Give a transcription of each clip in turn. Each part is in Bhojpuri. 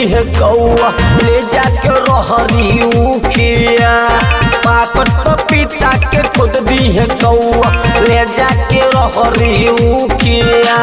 दी है कौआ ले जाके रहरी उखिया पाकट पपीता के खुद दी है कौआ ले जाके रहरी उखिया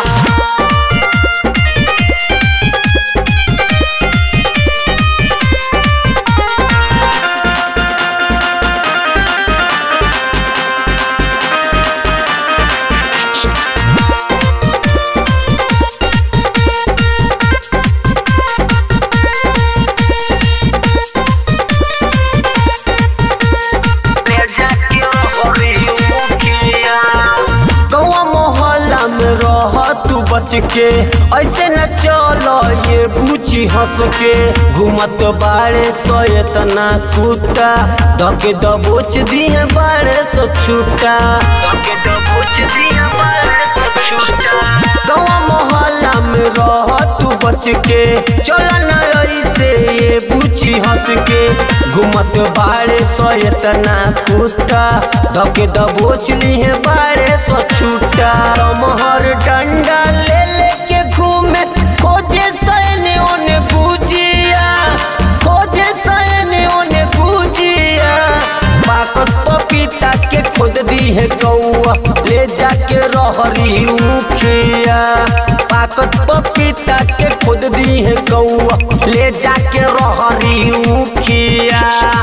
गौआ मोहल्ला में रह तू बच के ऐसे न चलो ये बूची हंस के घूमत बाड़े सो इतना कुत्ता धके दबोच दिए बाड़े सो छूटा धके दबोच दिए बाड़े सो छूटा गौआ मोहल्ला में रह तू बच के चल न ऐसे ये बूची हंस के घूमत बाड़े सो इतना कुत्ता धके दबोच लिए बाड़े सो छूटा महर डंडा ले लेके घूमे खोजे सैने ओने बुझिया खोजे सैने ओने बुझिया पाकत पपीता के खुद दी है कौआ ले जाके रहरी उखिया पाकत पपीता के खुद दी है कौआ ले जाके रहरी उखिया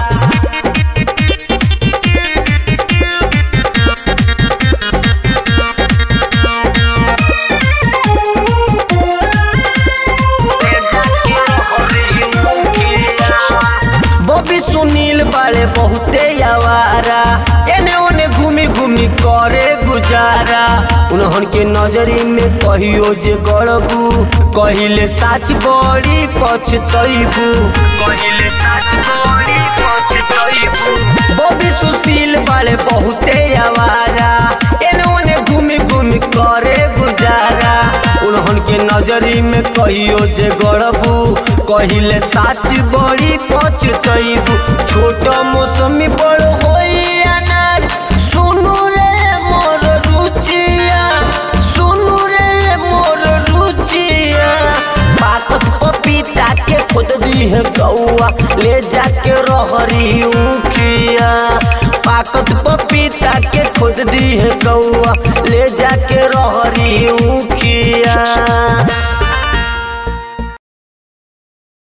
बबी सुनील बाड़े बहुते आवारा एने ओने घूमी घूमी करे गुजारा उन्हन के नजरी में कहियो जे गड़बू कहिले साच बड़ी पछतैबू कहिले साच बड़ी पछतैबू बबी सुशील बाड़े बहुते आवारा एने ओने घूमी घूमी करे गुजारा उन्हन के नजरी में कहियो जे गड़बू कहिले साच बड़ी पछतैबू छोट मौसमी बड़ होई अनार सुनु रे मोर रुचिया सुनु रे मोर रुचिया पाकत पपीता के खुद दी है कौआ ले जाके रहरी उखिया पाकत पपीता के खुद दी है कौआ ले जाके रहरी उखिया